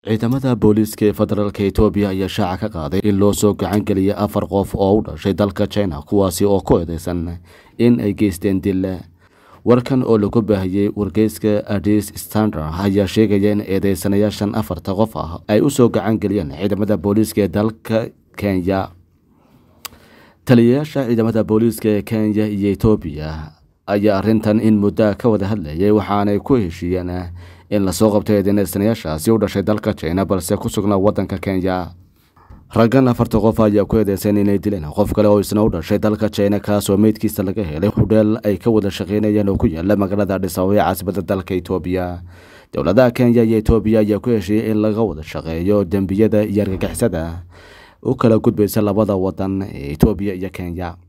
ciidamada booliiska ee federaalk etoobiya ayaa shaaca ka qaaday in loo soo gacan geliyay afar qof oo u dhashay dalka china kuwaasi oo ku eedeysan in ay geysteen dil warkan oo lagu baahiyey wargeyska adis standard ayaa sheegaya in eedeysanayaashan afarta qof ah ay usoo gacan geliyeen ciidamada booliiska ee dalka kenya taliyayaasha ciidamada booliiska ee kenya iyo etoobiya ayaa arintan in muddo ka wada hadlayay waxaanay ku heshiiyeen in lasoo qabto eedeysanayaashaasi u dhashay dalka china balse ku sugnaa wadanka kenya raggan afarta qof ayaa ku eedeysan inay dileen qof kale oo isna u dhashay dalka china kaasoo meydkiisa laga helay hudheel ay ka wada shaqeynayeen oo ku yaala magaalada adhisaabo ee caasimada dalka etoobiya dowladaha kenya iyo etoobiya ayaa ku heshiiyey in laga wada shaqeeyo dembiyada iyo argagixisada u kala gudbaysa labada wadan ee etoobiya iyo kenya